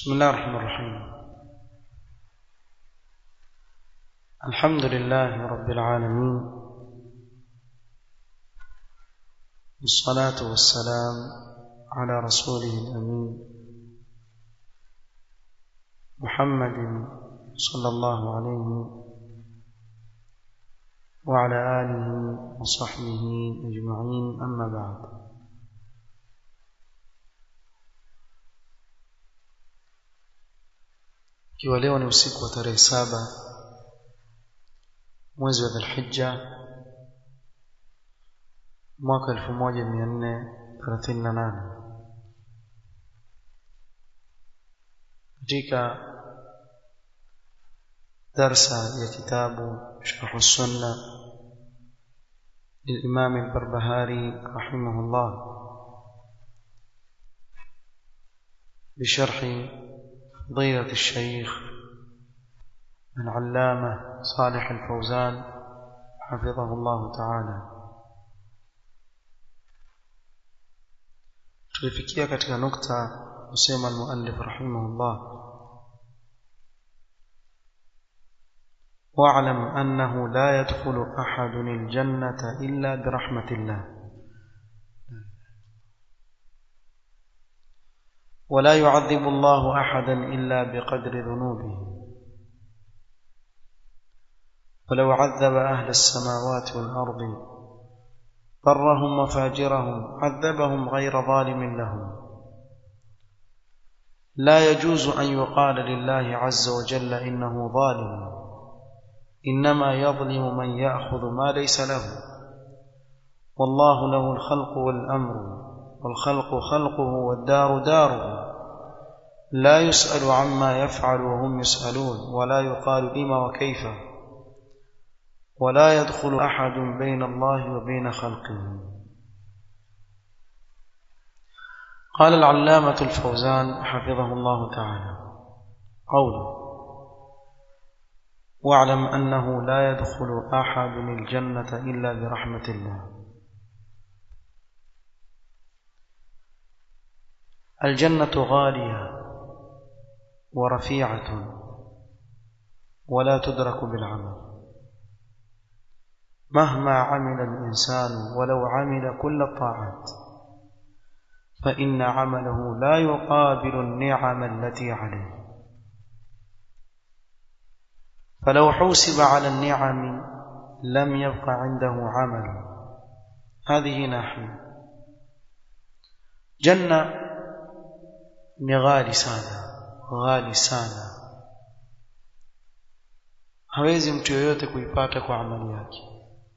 بسم الله الرحمن الرحيم الحمد لله رب العالمين والصلاة والسلام على رسوله الأمين محمد صلى الله عليه وعلى آله وصحبه أجمعين أما بعد ikiwa leo ni usiku wa tarehe saba mwezi wa dhulhijja mwaka elfu moja mia nne thelathini na nane katika darsa ya kitabu sharhu sunna للإمام البربهاري رحمه الله بشرح فضيلة الشيخ العلامة صالح الفوزان حفظه الله تعالى tulifikia katika nukta kusema almuallif rahimahullah واعلم أنه لا يدخل أحد الجنة إلا برحمة الله ولا يعذب الله أحدا إلا بقدر ذنوبه ولو عذب أهل السماوات والأرض برهم وفاجرهم عذبهم غير ظالم لهم لا يجوز أن يقال لله عز وجل إنه ظالم إنما يظلم من يأخذ ما ليس له والله له الخلق والأمر والخلق خلقه والدار داره لا يسأل عما يفعل وهم يسألون ولا يقال لما وكيف ولا يدخل أحد بين الله وبين خلقه قال العلامة الفوزان حفظه الله تعالى قوله واعلم أنه لا يدخل أحد الجنة إلا برحمة الله الجنة غالية ورفيعة ولا تدرك بالعمل مهما عمل الإنسان ولو عمل كل الطاعات فإن عمله لا يقابل النعم التي عليه فلو حوسب على النعم لم يبق عنده عمل هذه ناحية جنة غالي sana ghali sana hawezi mtu yoyote kuipata kwa amali yake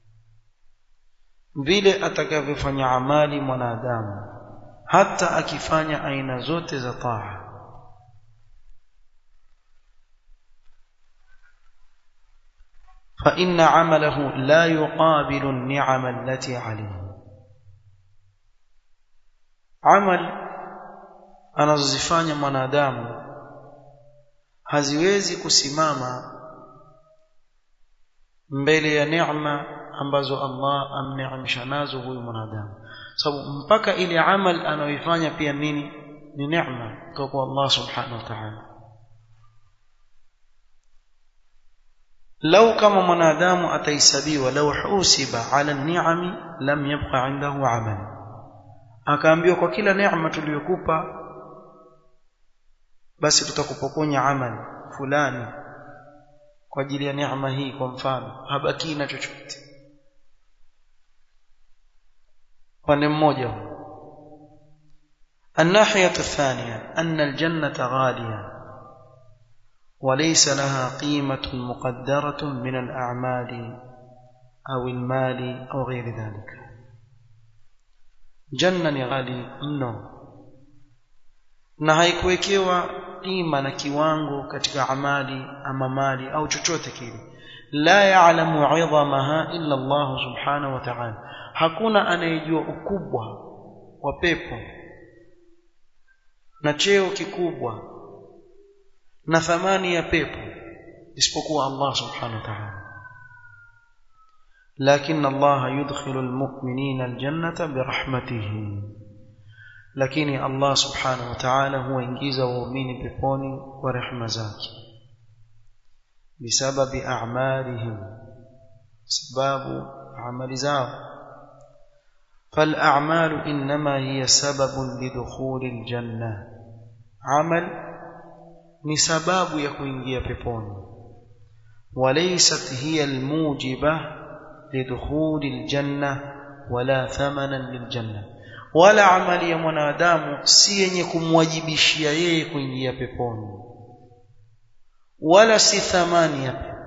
vile atakavyofanya amali mwanadamu hata akifanya aina zote za taa فإن عمله لا يقابل النعم التي عليه عمل anazozifanya mwanadamu haziwezi kusimama mbele ya neema ambazo Allah amneemesha nazo huyu mwanadamu sababu mpaka ile amal anayoifanya pia nini ni neema kutoka kwa Allah subhanahu wa ta'ala lau kama mwanadamu atahesabiwa lau husiba ala ni'ami lam yabqa indahu amal akaambiwa kwa kila neema tuliyokupa basi tutakupokonya amali fulani kwa ajili ya neema hii kwa mfano habaki na chochote pande mmoja الناحية الثانية أن الجنة غالية وليس لها قيمة مقدرة من الأعمال أو المال أو غير ذلك جنة غالي منه na haikuwekewa qima na kiwango katika amali ama mali au chochote kile la ya'lamu 'idhamaha illa Allah subhanahu wa ta'ala hakuna anayejua ukubwa wa pepo na cheo kikubwa na thamani ya pepo isipokuwa Allah subhanahu wa ta'ala لكن الله يدخل المؤمنين الجنة برحمته lakini Allah subhanahu wa ta'ala huwaingiza waumini peponi kwa rehema zake bisababi a'malihim sababu amali zao فالأعمال إنما هي سبب لدخول الجنة عمل ni sababu ya kuingia peponi وليست هي الموجبة لدخول الجنة ولا ثمنا للجنة wala amali ya mwanadamu si yenye kumwajibishia yeye kuingia peponi wala si thamani ya pepo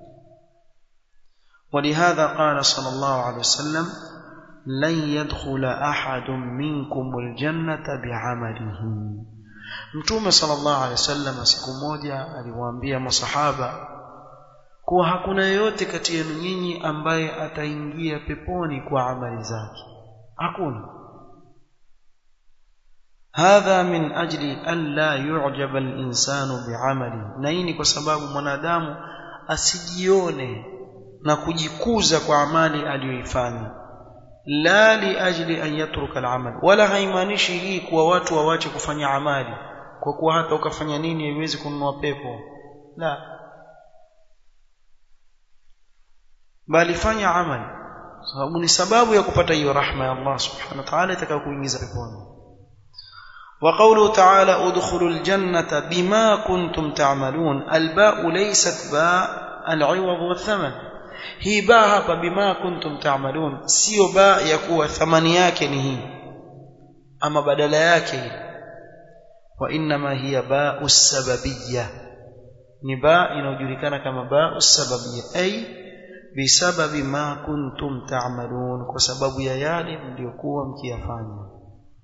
ولهذا قال صلى الله عليه وسلم لن يدخل أحد منكم الجنة بعمله mtume sallallahu alaihi wasallam siku moja aliwaambia masahaba kuwa hakuna yeyote kati yenu nyinyi ambaye ataingia peponi kwa amali zake hakuna hadha min ajli an la yu'jaba al-insanu bi'amali na hii ni kwa sababu mwanadamu asijione na kujikuza kwa amali aliyoifanya la li ajli an yatruka al-amal wala haimaanishi hii kuwa watu wawache kufanya amali kwa kuwa hata ukafanya nini haiwezi kununua pepo la bali fanya amali sababu ni sababu ya kupata hiyo rahma ya Allah subhanahu wa ta'ala itakayokuingiza peponi وقوله تعالى ادخلوا الجنة بما كنتم تعملون الباء ليست باء العوض والثمن hii baa hapa bima kuntum ta'malun sio baa ya kuwa thamani yake ni hii ama badala yake hii wa inma hiya baa sababiyya ni baa inayojulikana kama baa sababiyya ay bisababi ma kuntum ta'malun kwa sababu ya yale mliokuwa mkiyafanya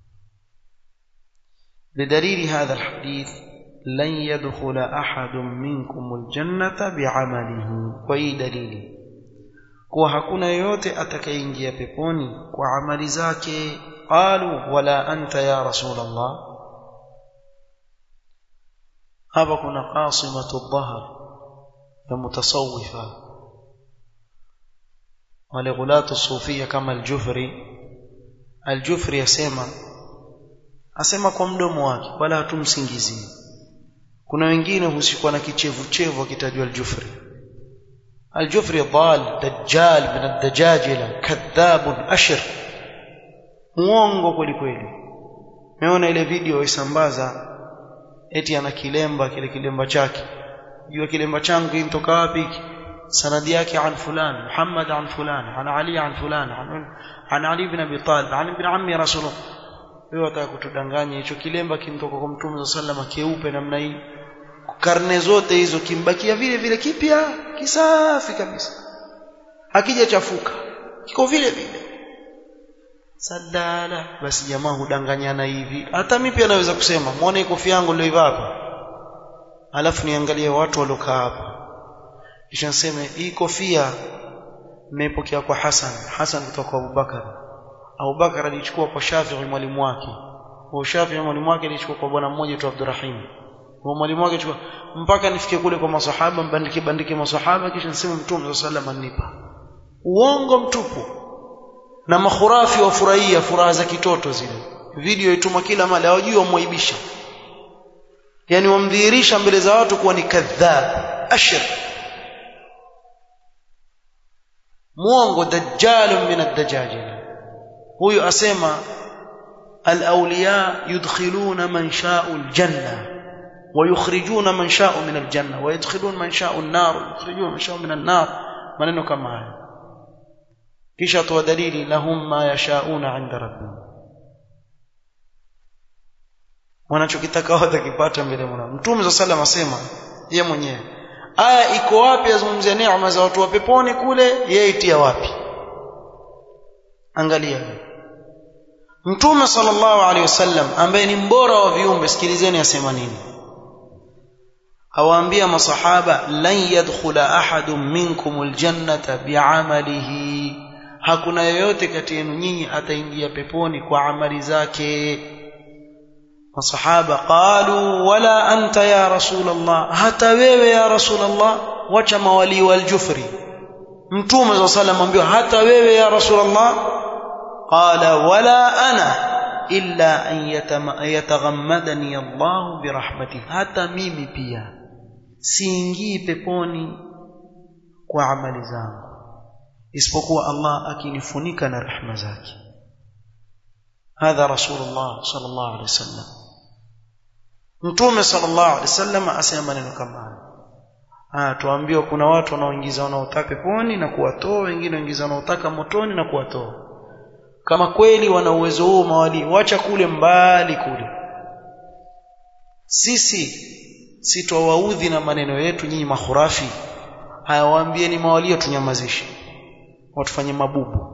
بدليل هذا الحديث لن يدخل أحد منكم الجنة بعمله وأي دليل kuwa hakuna yoyote atakayeingia peponi kwa amali zake qalu wala anta ya rasul allah hapa kuna qasimatu dhahr ya mutasawifa wale ghulatu sufia kama aljufri aljufri asema asema kwa mdomo wake wala hatumsingizii kuna wengine husikwa na kichevu chevu akitajwa aljufri الجفري ضال دجال من الدجاجلة كذاب أشر muongo kweli kweli meona ile video isambaza eti ana kilemba kile kilemba chake jua kilemba changu kinatoka wapi sanadi yake an fulan Muhammad an fulan an Ali an fulan an Ali ibn Abi Talib an ibn ammi rasulullah wewe wataka kutudanganya hicho kilemba kinatoka kwa mtume sallallahu alayhi wasallam keupe namna hii karne zote hizo kimbakia vile vile kipya kisafi kabisa hakijachafuka kiko vile vile sadala basi jamaa hudanganyana hivi hata mimi pia naweza kusema muone kofia yangu nilioiva hapa alafu niangalie watu waliokaa hapa kisha niseme hii kofia nimepokea kwa Hassan Hassan kutoka kwa Abubakar Abubakar alichukua kwa Shafi'i mwalimu wake kwa Shafi'i mwalimu wake alichukua kwa bwana mmoja tu Abdurrahim kwa mwalimu wake chukua mpaka nifike kule kwa masahaba mbandike bandike masahaba kisha niseme mtume sallallahu alaihi wasallam uongo mtupu na makhurafi wafurahia furaha za kitoto zile video ituma kila mali hawajui wamwaibisha yani wamdhihirisha mbele za watu kuwa ni kadhab ashir muongo dajjal min ad-dajajil huyu asema al-awliya yudkhiluna man sha'u al-janna ويخرجون من شاء من الجنة ويدخلون من شاء النار ويخرجون من شاء من النار maneno kama haya kisha toa dalili lahum ma yashauna inda rabbihim wanachokitaka watakipata mbele ya Mtume صلى الله عليه asema yeye mwenyewe aya iko wapi azungumzia neema za watu wa peponi kule yeye itia wapi angalia Mtume sallallahu alaihi wasallam ambaye ni mbora wa viumbe sikilizeni asema nini awaambia masahaba lan yadkhula ahadun minkum aljannata bi'amalihi hakuna yoyote kati yenu nyinyi ataingia peponi kwa amali zake masahaba qalu wala anta ya rasul allah hata wewe ya rasul allah wacha mawali waljufri mtume sallallahu alayhi wasallam hata wewe ya rasul allah qala wala ana illa an yataghammadani Allah birahmatihi hata mimi pia siingii peponi kwa amali zangu isipokuwa Allah akinifunika na rehema zake hadha rasulullah sallallahu alaihi wasallam mtume sallallahu alaihi wasallam asema maneno kama haya ah tuambiwa kuna watu wanaoingiza wanaotaka peponi na kuwatoa wengine wanaingiza wanaotaka motoni na kuwatoa kama kweli wana uwezo huo mawali wacha kule mbali kule sisi sitowaudhi na maneno yetu nyinyi mahurafi haya waambieni mawalio tunyamazishe watufanye mabubu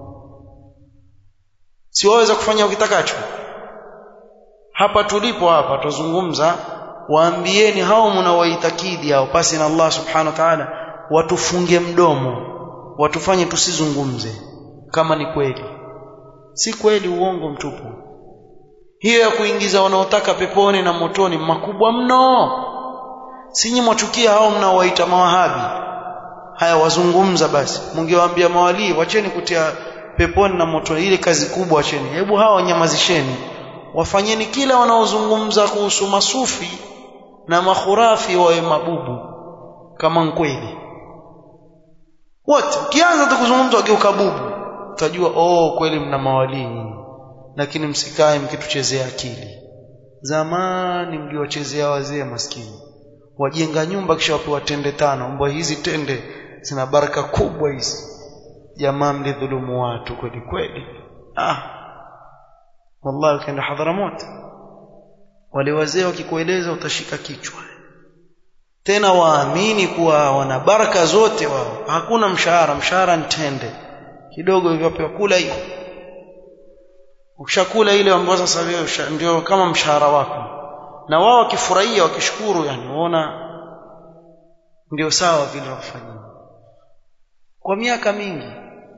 si waweza kufanya ukitakacho hapa tulipo hapa tuzungumza waambieni hao mnawaitakidi hao pasi na Allah subhanahu wa ta'ala watufunge mdomo watufanye tusizungumze kama ni kweli si kweli uongo mtupu hiyo ya kuingiza wanaotaka peponi na motoni makubwa mno sinyi mwachukia hao mnaowaita mawahabi haya wazungumza basi mungewaambia mawalii wacheni kutia peponi na motoni ile kazi kubwa wacheni hebu hawa wanyamazisheni wafanyeni kila wanaozungumza kuhusu masufi na makhurafi wawe mabubu kama kweli wote ukianza tu kuzungumza wageuka bubu utajua oh kweli mna mawalii lakini msikae mkituchezea akili zamani mliwachezea wazee maskini wajenga nyumba kisha wapewa tende tano mbwa hizi tende zina baraka kubwa hizi jamaa mlidhulumu watu kweli kweli ah wallahi ukienda hadharamut wale wazee wakikueleza utashika kichwa tena waamini kuwa wana baraka zote wao hakuna mshahara mshahara ntende kidogo hivyo pewa kula hiyo ukishakula ile ambayo sasa ndio kama mshahara wako na wao wakifurahia wakishukuru yani waona ndio sawa vile wafanyia kwa miaka mingi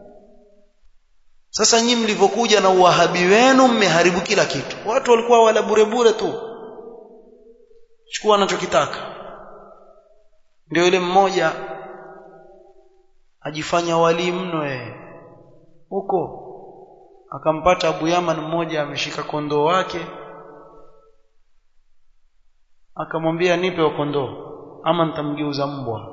sasa nyinyi mlivyokuja na uwahabi wenu mmeharibu kila kitu watu walikuwa wala bure bure tu chukua anachokitaka ndio yule mmoja ajifanya wali mno yeye huko akampata Abu Yaman mmoja ameshika kondoo wake akamwambia nipe wa kondoo ama nitamgeuza mbwa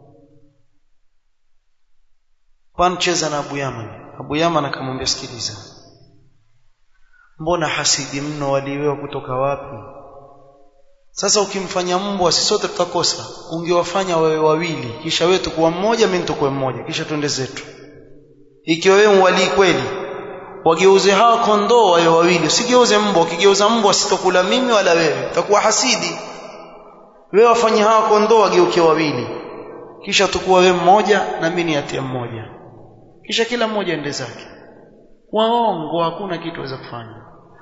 pancheza na Abu Yaman Abu Yaman akamwambia sikiliza mbona hasidi mno waliwewa kutoka wapi sasa ukimfanya mbwa sisi sote tutakosa ungewafanya wewe wawili kisha wewe tukuwa mmoja mimi nitakuwa mmoja kisha twende zetu ikiwa wewe mwali kweli wageuze hawa kondoo wawe wawili usigeuze mbwa ukigeuza mbwa sitokula mimi wala wewe utakuwa hasidi wewe wafanye hawa kondoo wageuke wawili kisha tukuwa wewe mmoja na mimi niatie mmoja kisha kila mmoja ende zake waongo hakuna kitu waweza kufanya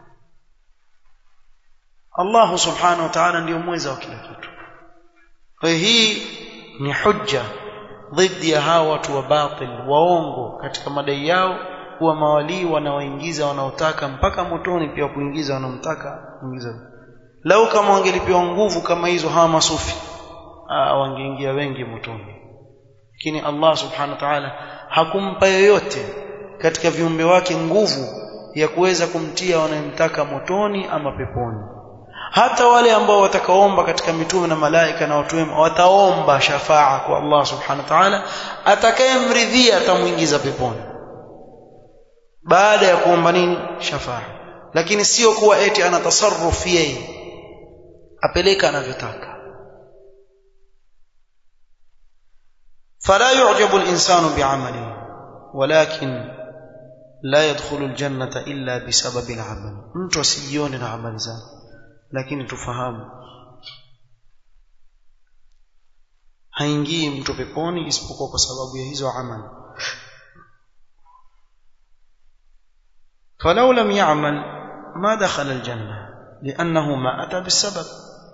Allah subhanahu wa ta'ala ndio mweza wa kila kitu kwa hii ni hujja dhidi ya hawa watu wa batil waongo katika madai yao kuwa mawalii wanawaingiza wanaotaka mpaka motoni pia kuingiza wanaomtaka kuingiza lau kama wangelipewa nguvu kama hizo hawa masufi ah wangeingia wengi motoni lakini Allah subhanahu wa ta'ala hakumpa yoyote katika viumbe wake nguvu ya kuweza kumtia wanayemtaka motoni ama peponi hata wale ambao watakaomba katika mitume na malaika na watu wema wataomba shafaa kwa Allah subhanahu wa ta'ala atakayemridhia atamuingiza peponi baada ya kuomba nini shafaa lakini sio kuwa eti ana tasarruf yeye apeleka anavyotaka فلا يعجب الإنسان بعمله ولكن لا يدخل الجنة إلا بسبب العمل mtu asijione na amali zake lakini tufahamu haingii mtu peponi isipokuwa kwa sababu ya hizo amali فلو لم يعمل ما دخل الجنة لأنه ما أتى بالسبب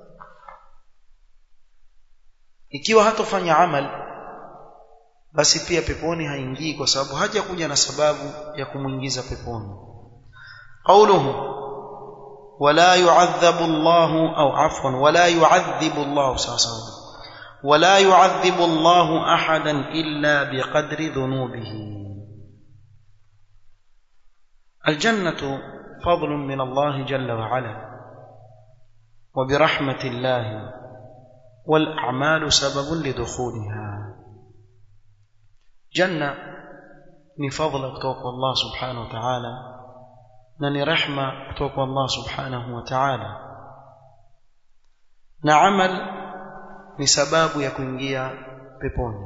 ikiwa hatofanya amal basi pia peponi haingii kwa sababu haja kuja na sababu ya kumuingiza peponi qauluhu wala yu'adhabu Allahu au afwan wala yu'adhibu Allahu sawasawa wala yu'adhibu Allahu ahadan illa biqadri dhunubihi الجنة فضل من الله جل وعلا وبرحمة الله والأعمال سبب لدخولها جنة ni fadhila kutoka kwa Allah subhanahu wa ta'ala na ni rehma kutoka kwa Allah subhanahu wa ta'ala na amal ni sababu ya kuingia peponi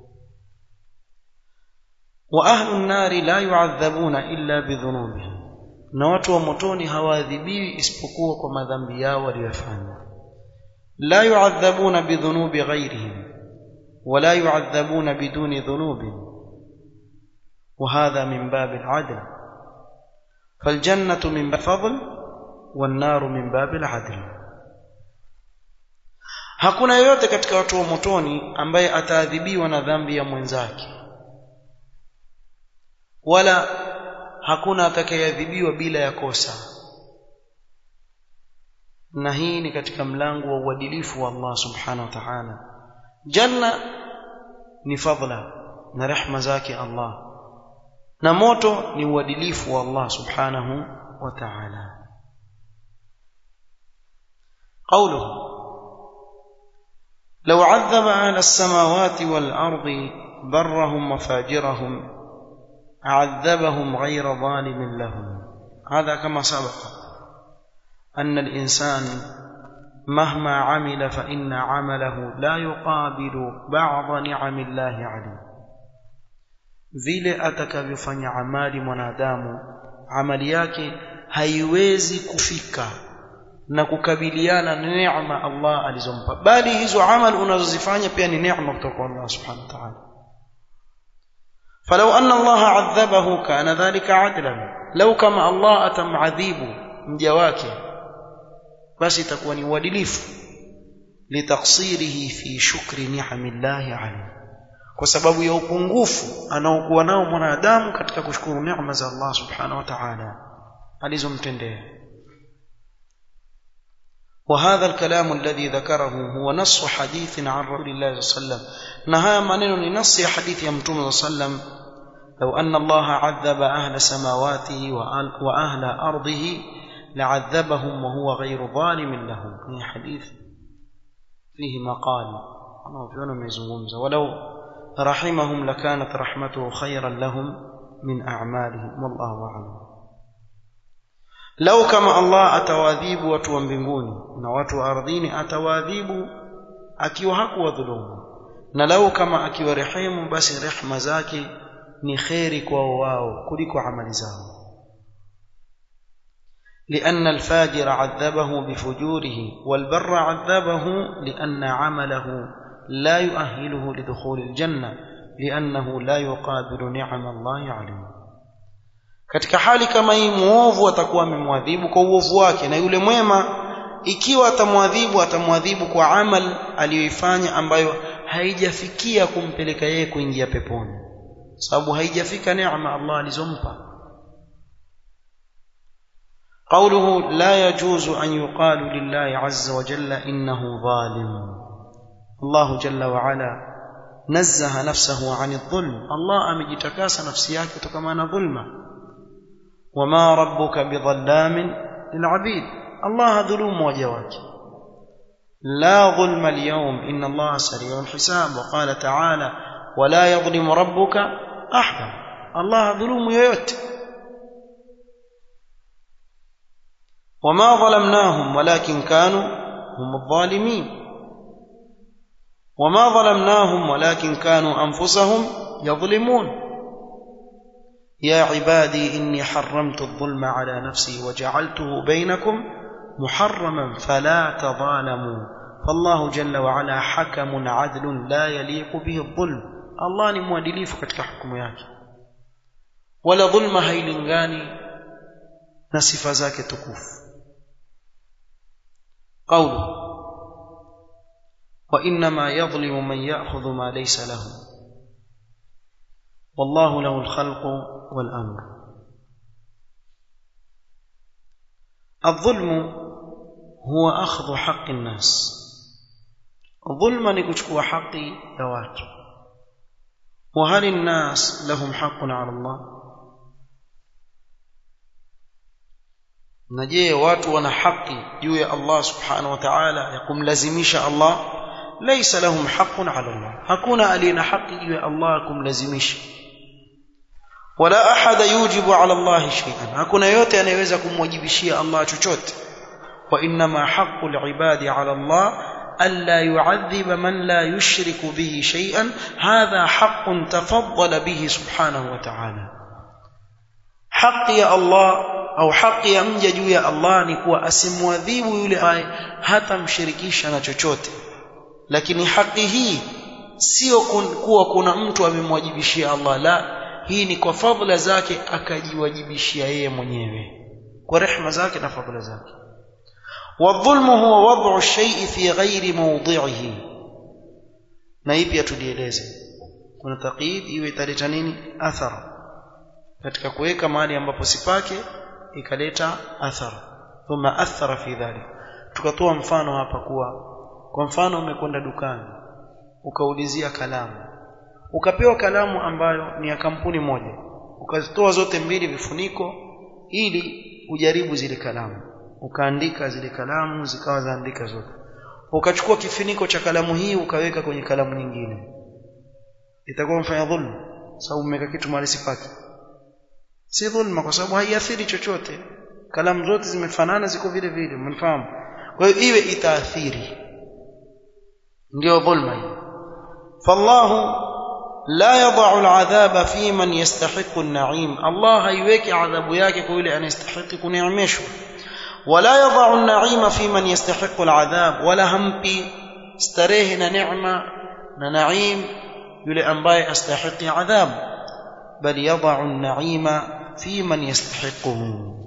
wa ahlu nnari la yu'adhabuna illa bidhunubihim na watu wa motoni hawaadhibiwi isipokuwa kwa madhambi yao waliyofanya la yu'adhabuna bidhunubi ghairihim wala yu'adhabuna biduni dhunubihim وهذا من باب العدل فالجنة من باب الفضل والنار من باب العدل hakuna yoyote katika watu wa motoni ambaye ataadhibiwa na dhambi ya mwenzake wala hakuna atakayeadhibiwa bila ya kosa na hii ni katika mlango wa uadilifu wa Allah subhanahu wa ta'ala janna ni fadla na rehma zake Allah na moto ni uadilifu wa Allah subhanahu wa ta'ala قوله لو عذب أهل السماوات والأرض برهم وفاجرهم عذبهم غير ظالم لهم هذا كما سبق أن الإنسان مهما عمل فإن عمله لا يقابل بعض نعم الله عليه vile atakavyofanya amali mwanadamu amali yake haiwezi kufika na kukabiliana na neema Allah alizompa bali hizo amali unazozifanya pia ni neema kutoka kwa Allah subhanahu wa ta'ala فلو أن الله عذبه كان ذلك عدلا لو كما الله أتمعذيب mja wake basi itakuwa ni uadilifu litaksirihi fi shukri ni'amillahi alayhi kwa sababu ya upungufu anaokuwa nao mwanadamu katika kushukuru neema za Allah subhanahu wa ta'ala alizomtendea وهذا الكلام الذي ذكره هو نص حديث عن رسول الله صلى الله عليه وسلم نهى منن نص حديث يمتون صلى الله عليه وسلم لو أن الله عذب أهل سماواته وأهل أرضه لعذبهم وهو غير ظالم لهم في حديث فيه مقال أنا في ولو رحمهم لكانت رحمته خيرا لهم من أعمالهم والله أعلم لو كما الله أتواذيب watu wa mbinguni na watu wa ardhini atawaadhibu akiwa hakuwa dhulumu na lau kama akiwarehemu basi rehma zake ni kheri kwao wao kuliko amali zao لأن الفاجر عذبه بفجوره والبر عذبه لأن عمله لا يؤهله لدخول الجنة لأنه لا يقابل نعم الله عليه katika hali kama hii muovu atakuwa amemwadhibu kwa uovu wake na yule mwema ikiwa atamwadhibu atamwadhibu kwa amal aliyoifanya ambayo haijafikia kumpeleka yeye kuingia peponi sababu haijafika neema Allah alizompa قوله لا يجوز أن يقال لله عز وجل إنه ظالم الله جل وعلا نزه نفسه عن الظلم الله أمجتكاس نفسياك تكمان ظلما وما ربك بظلام للعبيد الله ظلوم وجواك لا ظلم اليوم إن الله سريع الحساب وقال تعالى ولا يظلم ربك أحدا الله ظلوم يوت وما ظلمناهم ولكن كانوا هم الظالمين وما ظلمناهم ولكن كانوا انفسهم يظلمون يا عبادي اني حرمت الظلم على نفسي وجعلته بينكم محرما فلا تظالموا فالله جل وعلا حكم عدل لا يليق به الظلم الله ni mwadilifu katika hukumu yake wala dhulma hailingani na sifa zake tukufu قوله وانما يظلم من ياخذ ما ليس له والله له الخلق والامر الظلم هو اخذ حق الناس ظلما نكشكوا حقي ذوات وهل الناس لهم حق على الله na je watu wana haki juu ya Allah subhanahu wa ta'ala ya kumlazimisha Allah laysa lahum haqqun 'ala Allah hakuna aliyena haki juu ya Allah kumlazimisha wala ahada yujibu 'ala Allah shay'an hakuna yote anayeweza kumwajibishia Allah chochote wa inma haqqu al-ibadi 'ala Allah ألا يعذب من لا يشرك به شيئا هذا حق تفضل به سبحانه وتعالى حق يا الله au haki ya mja juu ya Allah ni kuwa asimwadhibu yule ambaye hatamshirikisha na chochote lakini haki hii sio kuwa kuna mtu amemwajibishia Allah la hii ni kwa fadhila zake akajiwajibishia yeye mwenyewe kwa rehema zake na fadhila zake والظلم هو وضع الشيء في غير موضعه na hii pia tulieleze kuna taqid iwe italeta nini athara katika kuweka mahali ambapo sipake ikaleta athara thumma athara fi dhalik tukatoa mfano hapa kuwa kwa mfano umekwenda dukani ukaulizia kalamu ukapewa kalamu ambayo ni ya kampuni moja ukazitoa zote mbili vifuniko ili ujaribu zile kalamu ukaandika zile kalamu zikawa zaandika zote ukachukua kifuniko cha kalamu hii ukaweka kwenye kalamu nyingine itakuwa mfanya dhulma sababu umeweka kitu mahali sipaki si dhulma kwa sababu haiathiri chochote kalamu zote zimefanana ziko vile vile mnafahamu kwa hiyo iwe itaathiri ndio dhulma hii fallahu la yadau aladhaba fi man yastahiqu an-na'im Allah haiweki adhabu yake kwa yule anayestahili kuneemeshwa ولا يضع النعيم في من يستحق العذاب ولا همبي استريه نعمة نعيم يلي أنباي أستحق عذاب بل يضع النعيم في من يستحقه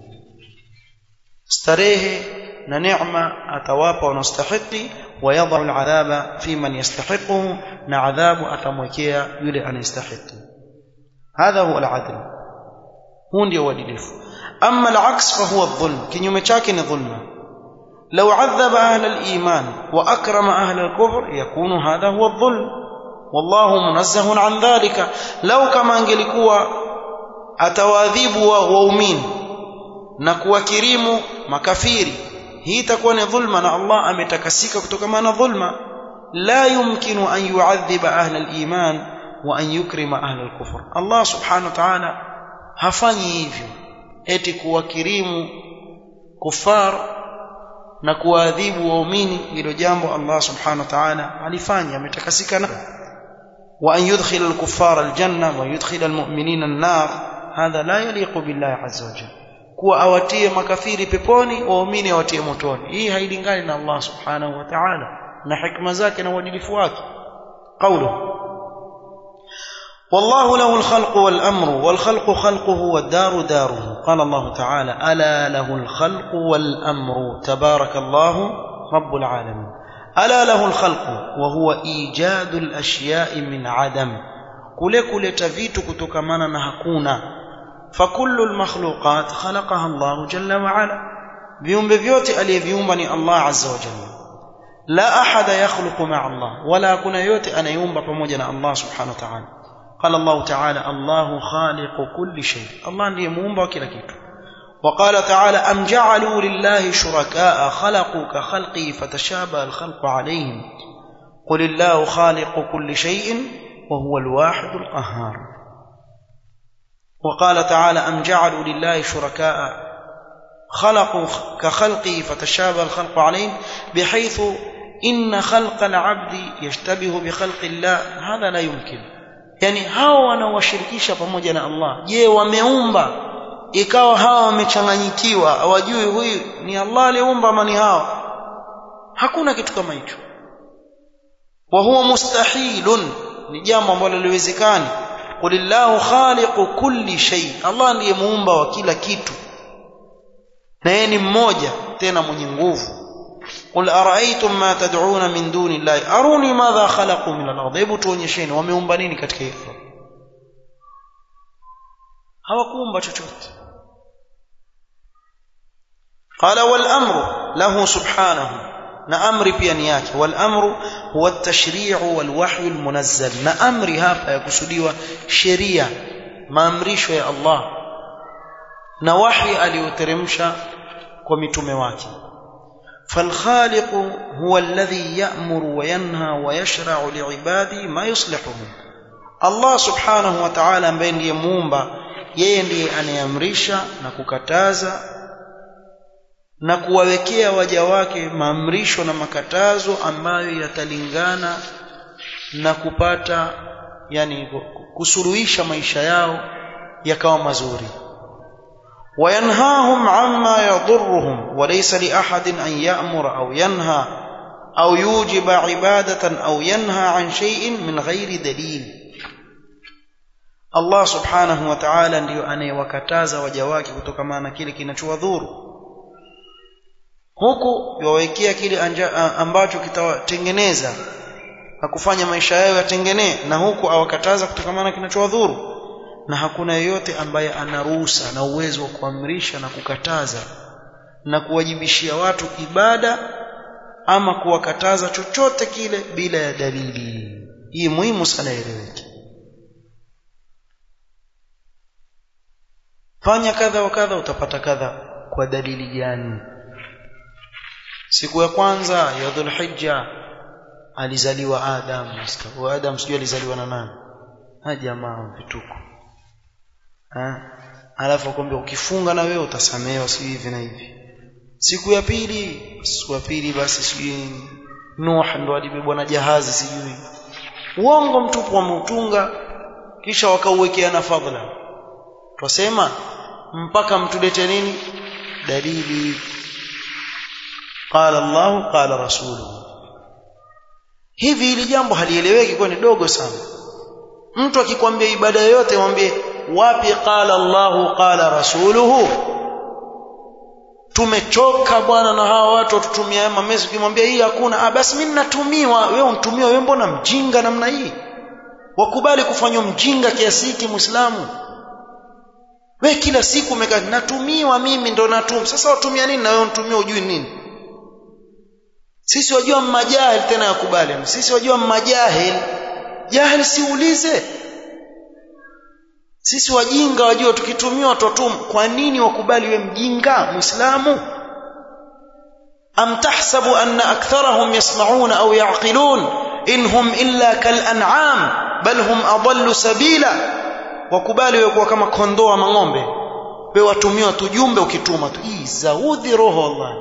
استريه نعمة أتواب ونستحق ويضع العذاب في من يستحقه نعذاب أتموكيا يلي أن يستحق هذا هو العدل هون دي ودلف أما العكس فهو الظلم كن يمشاكن ظلما لو عذب أهل الإيمان وأكرم أهل الكفر يكون هذا هو الظلم والله منزه عن ذلك لو كما انgelikuwa atawadhibu waumini na kuwakirimu makafiri hii itakuwa ni dhulma na Allah ametakasika kutokana na dhulma la yumkinu an yu'adhiba ahla al-iman wa an yukrima ahla al-kufr Allah subhanahu wa ta'ala hafanyi hivyo eti kuwakirimu kufar na kuwaadhibu waumini hilo jambo Allah subhanahu wa ta'ala alifanya ametakasika na wa an yudkhil al-kuffara al-janna wa yudkhil al-mu'minina an-nar hadha la yaliqu billahi azza wa jalla kuwa awatie makafiri peponi waumini awatie motoni hii hailingani na Allah subhanahu wa ta'ala na hikma zake na uadilifu wake qawluhu والله له الخلق والأمر والخلق خلقه والدار داره قال الله تعالى ألا له الخلق والأمر تبارك الله رب العالمين ألا له الخلق وهو إيجاد الأشياء من عدم كل كل تفيت كتكمانا نهكونا فكل المخلوقات خلقها الله جل وعلا viumbe vyote aliyeviumba ni Allah azza wa jalla la ahada yakhluqu ma'a Allah wala hakuna yote anayeumba pamoja na Allah subhanahu wa ta'ala قال الله تعالى الله خالق كل شيء الله ndiye muumba wa kila kitu وقال تعالى أم جعلوا لله شركاء خلقوا كخلقه فتشابه الخلق عليهم قل الله خالق كل شيء وهو الواحد القهار وقال تعالى أم جعلوا لله شركاء خلقوا كخلقه فتشابه الخلق عليهم بحيث إن خلق العبد يشتبه بخلق الله هذا لا يمكن yani hao wanaowashirikisha pamoja na Allah je wameumba ikawa hawa wamechanganyikiwa hawajui huyu ni Allah aliyeumba ama ni hao hakuna kitu kama hicho wa huwa mustahilun ni jambo ambalo liwezekani qulillahu khaliqu kulli shay Allah ndiye muumba wa kila kitu na yeye ni mmoja tena mwenye nguvu قل أرأيتم ما تدعون من دون الله أروني ماذا خلقوا من الأرض hebu tuonyesheni wameumba nini katika hiyo hawakuumba chochote قال والأمر له سبحانه na amri pia ni yake wal amru huwa at-tashri'u wal wahyu al-munazzal na amri hapa yakusudiwa sheria maamrisho ya Allah na wahi aliyoteremsha kwa mitume wake فالخالق هو الذي يأمر وينهى ويشرع لعباده ما يصلحهم Allah subhanahu wa ta'ala ambaye ndiye muumba yeye ndiye anayeamrisha na kukataza na kuwawekea waja wake maamrisho na makatazo ambayo yatalingana na kupata yani kusuruhisha maisha yao yakawa mazuri وينهاهم عما يضرهم وليس لأحد أن يأمر أو ينهى أو يوجب عبادة أو ينهى عن شيء من غير دليل Allah subhanahu wa ta'ala ndiyo anayewakataza waja wake kutokana na kile kinachowadhuru huku yawawekea kile ambacho kitawatengeneza na kufanya maisha yao yatengenee na huku awakataza kutokana na kinachowadhuru na hakuna yeyote ambaye ana ruhusa na uwezo wa kuamrisha na kukataza na kuwajibishia watu ibada ama kuwakataza chochote kile bila ya dalili hii muhimu sana ieleweke fanya kadha wa kadha utapata kadha kwa dalili gani siku ya kwanza ya dhulhijja alizaliwa adam wa adam sijui alizaliwa na nani ha jamaa vituko ha alafu akwambia ukifunga na wewe utasamehewa si hivi na hivi siku ya pili siku ya pili basi sijui Nuh ndo alibebwa na jahazi sijui uongo mtupu wameutunga kisha wakauwekea na fadhila twasema mpaka mtulete nini dalili qala Allah qala rasuluhu hivi hili jambo halieleweki kwa ni dogo sana mtu akikwambia ibada yoyote mwambie wapi qala Allah qala rasuluhu tumechoka bwana na hawa watu watutumia mamesi ukimwambia hii hakuna ah basi mimi natumiwa wewe untumiwa wewe mbona mjinga namna hii wakubali kufanywa mjinga kiasi hiki muislamu we kila siku umekaa natumiwa mimi ndo natum sasa watumia nini na wewe unatumia ujui nini sisi wajua mmajahil tena yakubali sisi wajua mmajahil jahil siulize sisi wajinga wajua tukitumiwa twatum kwa nini wakubali we mjinga muislamu am tahsabu anna aktharahum yasma'una au yaqilun inhum illa kal an'am bal hum adallu sabila wakubali wewe kuwa kama kondoo ama ng'ombe wewe watumiwa tujumbe ukituma tu hii zaudhi roho Allah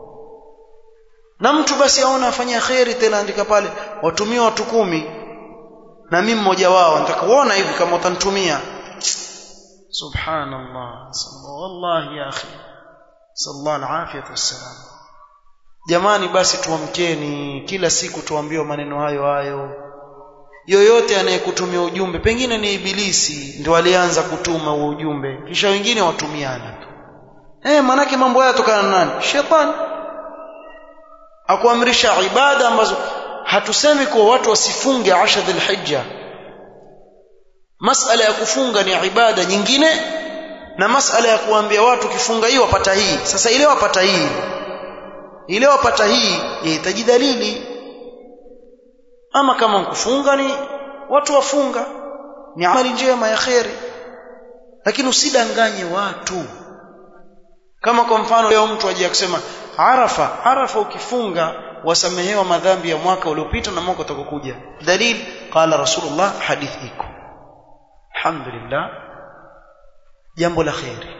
na mtu basi aona afanya khairi tena andika pale watumia watu kumi na mimi mmoja wao nataka kuona hivi kama utanitumia subhanallah wallahi ya akhi sallallahu alafiyatu wassalam jamani basi tuamkeni kila siku tuambiwe maneno hayo hayo yoyote anayekutumia ujumbe pengine ni ibilisi ndio alianza kutuma huo ujumbe kisha wengine watumiana tu eh manake mambo haya tokana na nani shetani akuamrisha ibada ambazo hatusemi kuwa watu wasifunge asha dhulhijja masala ya kufunga ni ibada nyingine na masala ya kuambia watu kifunga hii wapata hii sasa ile wapata hii ile wapata hii yahitaji dalili ama kama kufunga ni watu wafunga ni amali njema ya kheri lakini usidanganye watu kama kwa mfano leo mtu aje kusema arafa arafa ukifunga wasamehewa madhambi ya mwaka uliopita na mwaka utakokuja dalil qala rasulullah hadith iko alhamdulillah jambo la kheri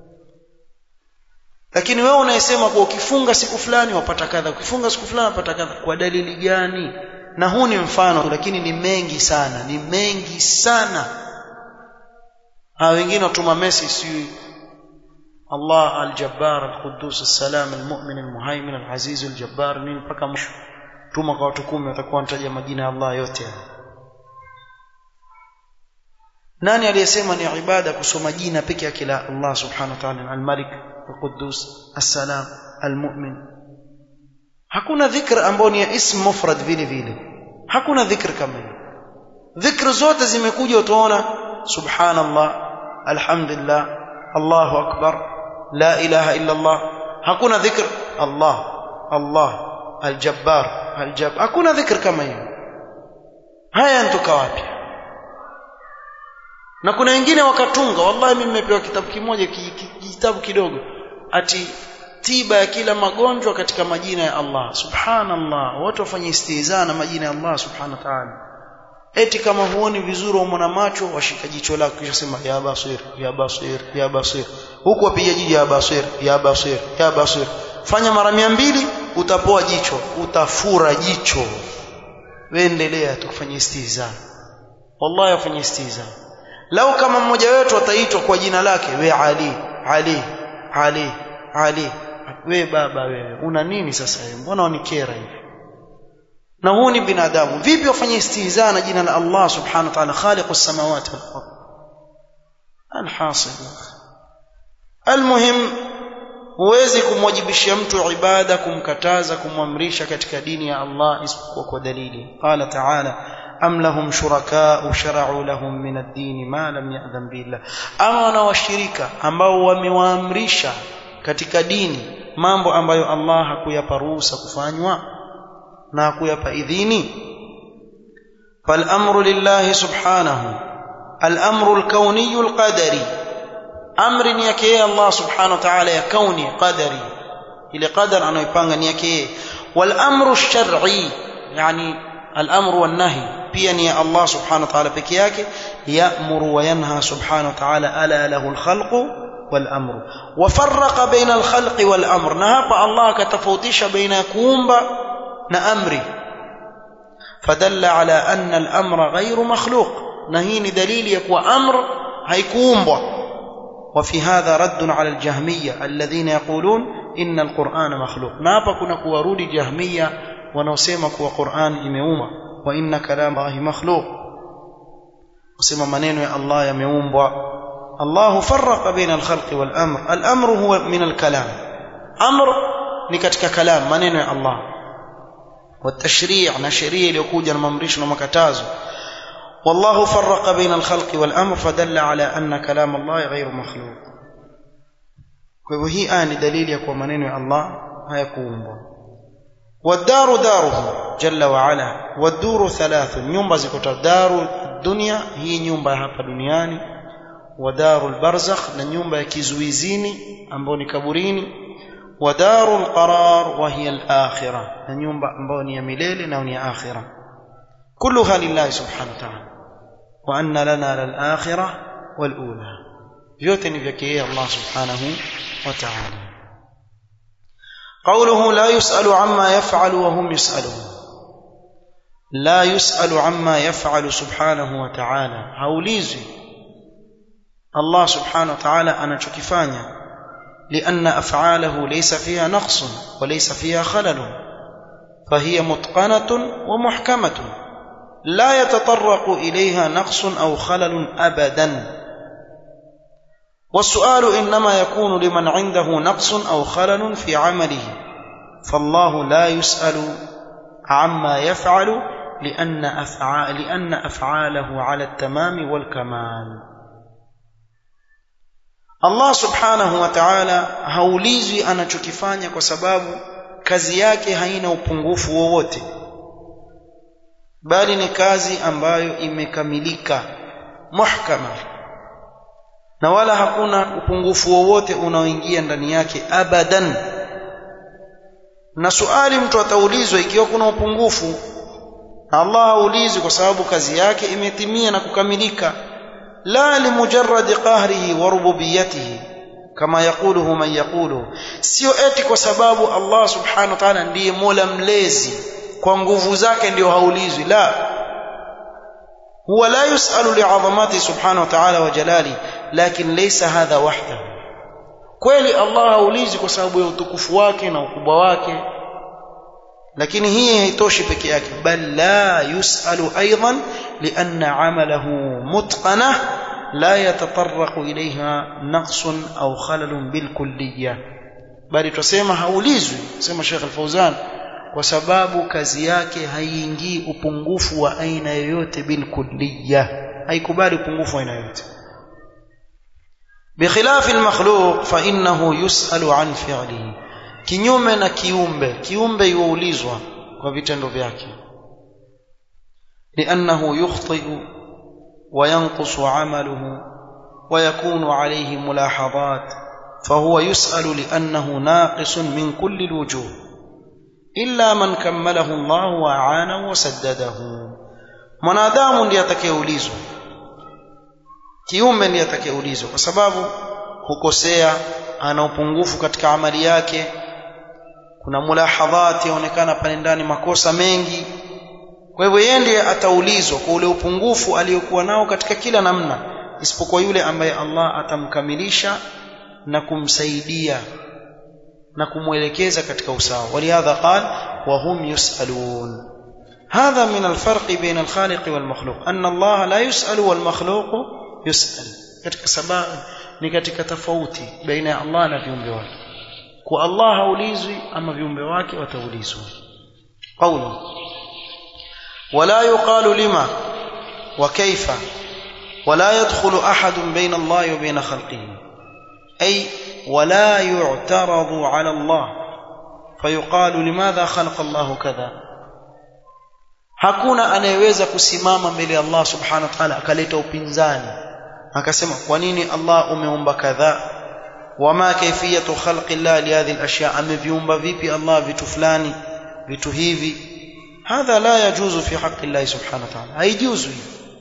lakini wewe unayesema kwa ukifunga siku fulani wapata kadha ukifunga siku fulani wapata kadha kwa dalili gani na huu ni mfano lakini ni mengi sana ni mengi sana ha wengine watuma message si Allah al-Jabbar al-Quddus al-Salam al-Mu'min al-Muhaymin al-Aziz al-Jabbar nini mpaka mwisho tuma kwa watu kumi watakuwa wanataja majina ya Allah yote nani aliyesema ni ibada kusoma jina peke yake la Allah subhanahu wa ta'ala al-Malik al-Quddus al-Salam al-Mu'min hakuna dhikr ambao ni ism mufrad vile vile hakuna dhikr kama hiyo dhikr zote zimekuja utaona subhanallah alhamdulillah Allahu akbar la ilaha illa Allah hakuna dhikr Allah Allah aljabbar aljab hakuna dhikr kama hiyo haya ntoka wapi na kuna wengine wakatunga wallahi mimi nimepewa kitabu kimoja kitabu kidogo ati tiba ya kila magonjwa katika majina ya Allah subhanallah watu wafanye istihza na majina ya Allah subhanahu wa ta'ala eti kama huoni vizuri umona macho washika jicho lako kisha sema ya basir ya basir ya basir huku wapiga jiji ya basir ya basir ya basir fanya mara mbili utapoa jicho utafura jicho wewe endelea tukufanye istihza wallahi afanye istihza lau kama mmoja wetu ataitwa kwa jina lake we Ali Ali Ali Ali we baba wewe una nini sasa wewe mbona unikera hivi na huu ni binadamu vipi wafanye istihza na jina la Allah subhanahu wa ta'ala khaliqu samawati wal ardh alhasil almuhim huwezi kumwajibishia mtu ibada kumkataza kumwamrisha katika dini ya Allah isipokuwa kwa dalili qala ta'ala am lahum shuraka shara'u lahum min ad-din ma lam ya'dhan billah ama wana washirika ambao wamewaamrisha katika dini mambo ambayo Allah hakuyapa ruhusa kufanywa na hakuyapa idhini fal amru lillahi subhanahu al amru al kawni al qadari amri ni yake yeye Allah subhanahu wa ta'ala ya kauni qadari ile qadar anayoipanga ni yake yeye wal amru shar'i yani al amru wan nahi pia ni ya Allah subhanahu wa ta'ala peke yake ya'muru wa yanha subhanahu wa ta'ala ala lahu al khalqu wal amru wa farraqa baina al khalqi wal amr na hapa Allah akatofautisha baina ya kuumba na amri fadalla ala anna al amra ghayru makhluq na hii ni dalili ya kuwa amr haikuumbwa وفي هذا رد على الجهمية الذين يقولون إن القرآن مخلوق نابا كنا كوارود جهمية ونوسيما كوا قرآن إميوما وإن كلام الله مخلوق وسيما منين يا الله يميوم الله فرق بين الخلق والأمر الأمر هو من الكلام أمر نكتك كلام منين يا الله والتشريع نشريع ليكوجا الممريش ومكتازه والله فرق بين الخلق والأمر فدل على أن كلام الله غير مخلوق وهي آن دليل يكون منين الله هيكون والدار داره جل وعلا والدور ثلاث نيومبا زكوتا دار الدنيا هي نيومبا hapa duniani ودار البرزخ na nyumba ya kizuizini ambayo ni kaburini ودار القرار وهي الآخرة na nyumba ambayo ni ya milele na ni ya akhirah كلها لله سبحانه وتعالى وأن لنا للآخرة والأولى vyote ni vyake yeye Allah subhanahu wa ta'ala قوله لا يسأل عما يفعل وهم يسألون لا يسأل عما يفعل سبحانه وتعالى haulizwi Allah subhanahu wa ta'ala anachokifanya لأن أفعاله ليس فيها نقص وليس فيها خلل فهي متقنة ومحكمة لا يتطرق اليها نقص او خلل ابدا والسؤال انما يكون لمن عنده نقص او خلل في عمله فالله لا يسال عما يفعل لان افعال لان افعاله على التمام والكمال الله سبحانه وتعالى haulizwi anachokifanya kwa sababu kazi yake haina upungufu wowote bali ni kazi ambayo imekamilika muhkama na wala hakuna upungufu wowote unaoingia ndani yake abadan na suali mtu ataulizwa ikiwa kuna upungufu na Allah haulizi kwa sababu kazi yake imetimia na kukamilika la limujarradi qahrihi wa rububiyatihi kama yakuluhu man yakulu sio eti kwa sababu Allah subhanahu wa ta'ala ndiye mola mlezi kwa nguvu zake ndio haulizwi la huwa la yusalu li'azamati subhanahu wa ta'ala wa jalali lakin laysa hadha wahdahu kweli Allah haulizi kwa sababu ya utukufu wake na ukubwa wake lakini hii haitoshi peke yake bal la yusalu aidan lianna amalahu mutqana la yatatarraqu ilayha naqsun au khalalun bilkulliyah bali tusema haulizwi sema Sheikh Al-Fauzan kwa sababu kazi yake haiingii upungufu wa aina yoyote bilkulliya haikubali upungufu wa aina yoyote بخلاف المخلوق فإنه يسأل عن فعله kinyume na kiumbe kiumbe yuulizwa kwa vitendo vyake لأنه يخطئ وينقص عمله ويكون عليه ملاحظات فهو يسأل لأنه ناقص من كل الوجوه إلا من كمله الله وأعانه وسدده mwanadamu ndiye atakayeulizwa kiumbe ndiye atakayeulizwa kwa sababu hukosea ana upungufu katika amali yake kuna mulahadhati yaonekana pale ndani makosa mengi kwa hivyo yeye ndiye ataulizwa kwa ule upungufu aliyokuwa nao katika kila namna isipokuwa yule ambaye Allah atamkamilisha na kumsaidia na kumwelekeza katika usawa walihadha qal wa hum yusalun هذا من الفرق بين الخالق والمخلوق أن الله لا يسأل والمخلوق يسأل katika sababu ni katika tofauti baina ya Allah na viumbe wake kwa Allah haulizwi ama viumbe wake wataulizwa qawlu ولا يقال لما وكيف ولا يدخل أحد بين الله وبين خلقه أي ولا يعترض على الله فيقال لماذا خلق الله كذا hakuna anayeweza kusimama mbele ya Allah subhanahu wa ta'ala akaleta upinzani akasema kwa nini Allah umeumba kadhaa wama kaifiyatu khalqi Allah li hadhihi al-ashya ameviumba vipi Allah vitu fulani vitu hivi hadha la yajuzu fi haqqi Allah subhanahu wa ta'ala haijuzu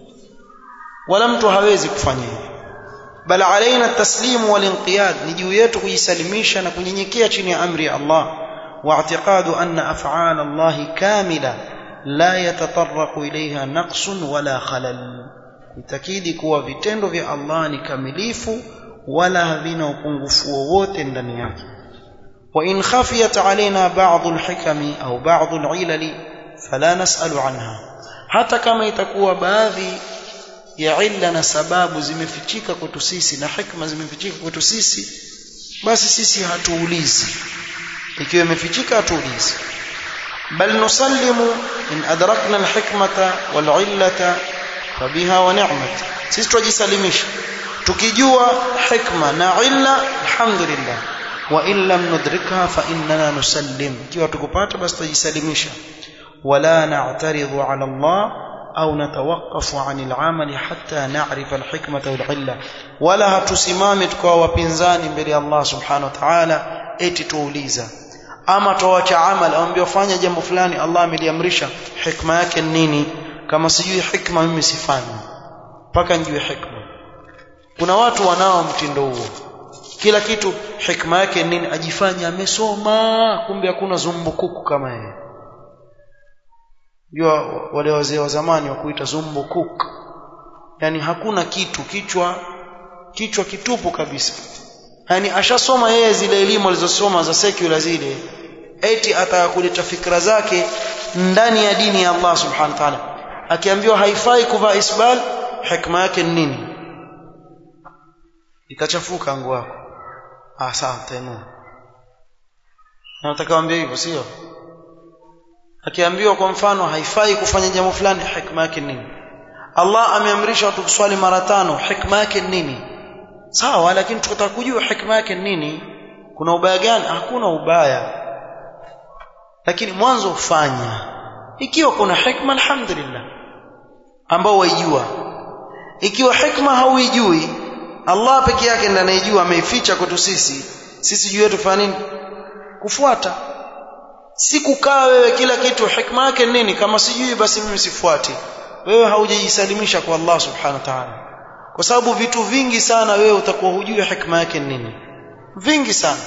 wala mtu hawezi kufanya hivyo bal alaina at-taslim wal inqiyad ni juu yetu kujisalimisha na kunyenyekea chini ya amri ya Allah wa i'tiqadu anna af'al Allah kamila la yatatarraqu ilayha naqsun wala khalal itakidi kuwa vitendo vya Allah ni kamilifu wala havina upungufu wowote ndani yake wa in khafiyat alaina ba'd al-hikami au ba'd al-ilali fala nas'alu anha hata kama itakuwa baadhi ya illa na sababu zimefichika kwetu sisi na hikma zimefichika kwetu sisi basi sisi hatuulizi ikiwa imefichika hatuulizi bal nusallimu in adrakna alhikmata walillata fabiha wa ni'mat sisi tujisalimisha tukijua hikma na illa alhamdulillah wa in lam nudrikha fa innana nusallim ikiwa tukupata basi tujisalimisha wala na'taridhu ala Allah au natawakafu anil amali hatta na'rifa alhikmata wal illa wala hatusimami tukawa wapinzani mbele ya Allah subhanahu wa ta'ala eti tuuliza ama tuacha amali aambia fanya jambo fulani Allah ameliamrisha hikma yake nini kama sijui hikma mimi sifanyi mpaka nijue hikma kuna watu wanao mtindo huo kila kitu hikma yake nini ajifanya amesoma kumbe hakuna zumbukuku kama yeye jua wale wazee wa zamani wa kuita zumbukuk yani hakuna kitu kichwa kichwa kitupu kabisa yani ashasoma yeye zile elimu alizosoma za secular zile eti atakuleta fikra zake ndani ya dini ya Allah subhanahu wa ta'ala akiambiwa haifai kuvaa isbal hikma yake ni nini ikachafuka nguo yako ah sawa tena nataka waambie hivyo sio akiambiwa kwa mfano haifai kufanya jambo fulani hikma yake nini Allah ameamrisha watu kuswali mara tano hikma yake nini sawa lakini tukataka kujua hikma yake nini kuna ubaya gani hakuna ubaya lakini mwanzo ufanya ikiwa kuna hikma alhamdulillah ambao waijua ikiwa hikma hauijui Allah peke yake ndiye anayejua ameificha kwetu sisi sisi juu yetu fanya nini kufuata si kukaa wewe kila kitu hikma yake nini kama sijui basi mimi sifuati wewe haujajisalimisha kwa Allah subhanahu wa ta'ala kwa sababu vitu vingi sana wewe utakuwa hujui hikma yake nini vingi sana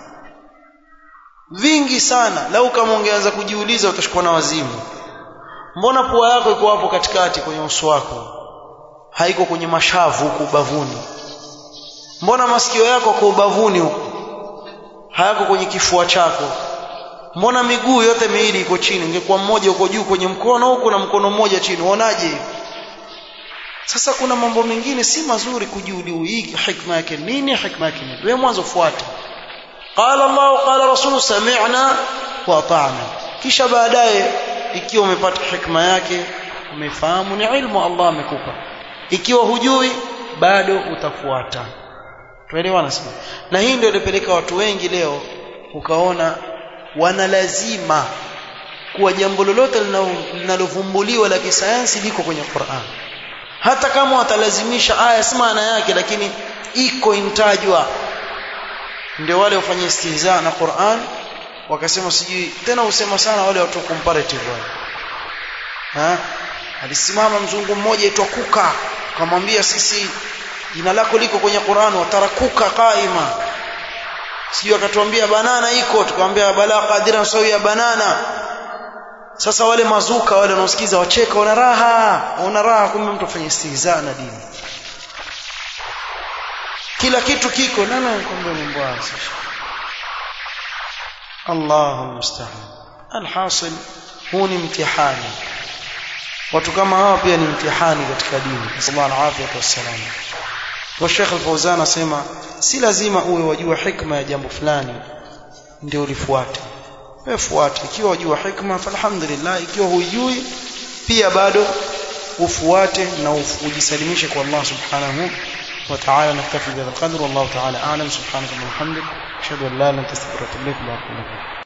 vingi sana lau kama ungeanza kujiuliza utashikwa na wazimu mbona pua yako iko hapo katikati kwenye uso wako haiko kwenye mashavu huko ubavuni mbona masikio yako kwa ubavuni huko hayako kwenye kifua chako mbona miguu yote miwili iko chini ingekuwa mmoja uko juu kwenye mkono huku na mkono mmoja chini uonaje sasa kuna mambo mengine si mazuri kujiuliza hii hikma yake nini hikma yake nini wewe mwanzo fuata qala Allah qala rasul sami'na wa ata'na kisha baadaye ikiwa umepata hikma yake umefahamu ni ilmu Allah amekupa ikiwa hujui bado utafuata tuelewana sana na hii ndio ilipeleka watu wengi leo ukaona wanalazima kuwa jambo lolote linalovumbuliwa la kisayansi liko kwenye Qur'an hata kama watalazimisha aya si maana yake lakini iko intajwa ndio wale wafanye istihza na Qur'an wakasema sijui tena usema sana wale watu comparative wale ha alisimama mzungu mmoja aitwa Kuka akamwambia sisi jina lako liko kwenye Qur'an watarakuka qaima sijui akatuambia banana iko tukamwambia bala qadira sawi ya banana sasa wale mazuka wale wanaosikiza wacheka wana raha wana raha kumbe mtu afanye istihza na dini kila kitu kiko nana kumbe mambo haya Allahu musta'an alhasil huu ni mtihani watu kama hawa pia ni mtihani katika dini sallallahu alaihi wasallam wa Sheikh Al-Fauzan asema si lazima uwe wajua hikma ya jambo fulani ndio ulifuate wewe fuate ikiwa wajua hikma falhamdulillah ikiwa hujui pia bado ufuate na ujisalimishe kwa Allah subhanahu wa ta'ala naktafi bihadha alqadr wallahu ta'ala a'lam subhanaka wa bihamdik ashhadu an la ilaha illa anta astaghfiruka wa atubu ilaik